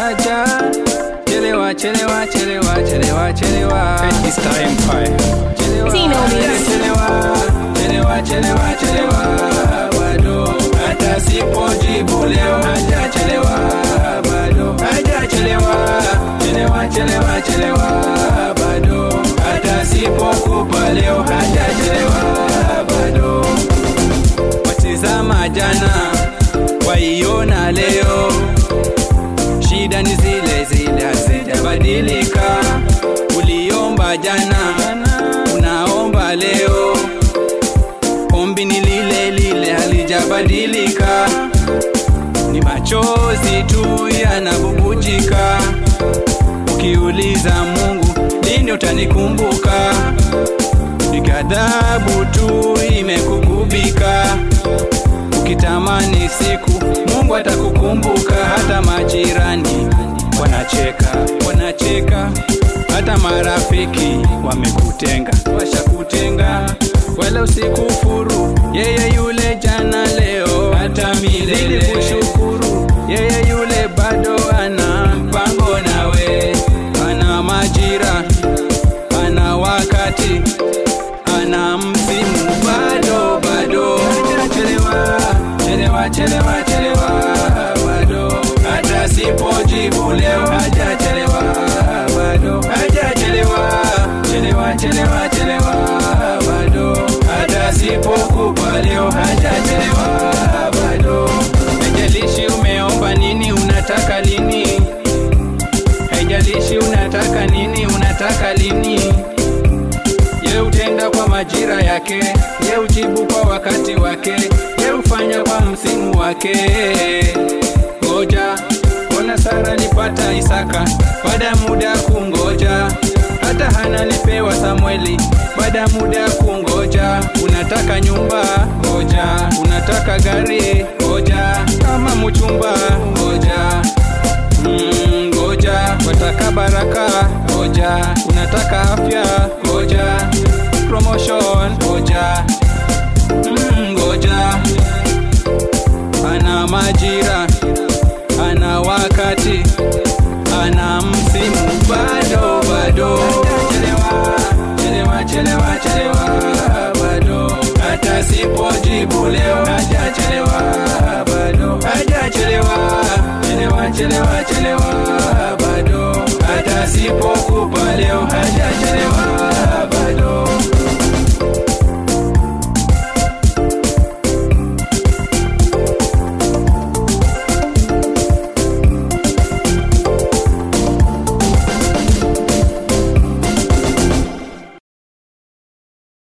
haja chelewa chelewa chelewa chelewa chelewa Easter Empire. chelewa Tino Mix. chelewa chelewa chelewa chelewa bado hata sipojibu leo hajachelewa bado hajachelewa chelewa chelewa chelewa bado hata sipokupa leo hajachelewa bado watizama jana waiona leo shida ni zile zile hazijabadilika uliomba jana unaomba leo ombi ni lile lile halijabadilika ni machozi tu yanabubujika ukiuliza mungu lini utanikumbuka ni ghadhabu tu imekugubika ukitamani siku mungu atakukumbuka hata majirani wanacheka wanacheka hata marafiki wamekutenga washakutenga wala usikufuru yeye yule jana leo hata milele kushukuru yeye yule bado ana mpango nawe ana majira ana wakati ana msimu bado bado chelewa chelewa chelewa chelewa bado hata sipojibu leo hajachelewa bado hajachelewa chelewa chelewa chelewa bado hata sipokupa leo hajachelewa bado haijalishi umeomba nini unataka lini haijalishi unataka nini unataka lini ye utenda kwa majira yake ye ujibu kwa wakati wake ye ufanya kwa msimu wake ngoja ona sara lipata isaka baada ya muda ya kungoja hata hana lipewa samueli baada ya muda ya kungoja unataka nyumba ngoja unataka gari ngoja kama mchumba ngoja Mm, ngoja wataka baraka ngoja unataka afya ngoja promotion ngoja Mm, ngoja ana majira ana wakati ana msimu bado bado chelewa chelewa chelewa chelewa bado hata sipojibu leo hajachelewa bado hajachelewa chelewa chelewa chelewa bado hata sipokupa leo hajachelewa bado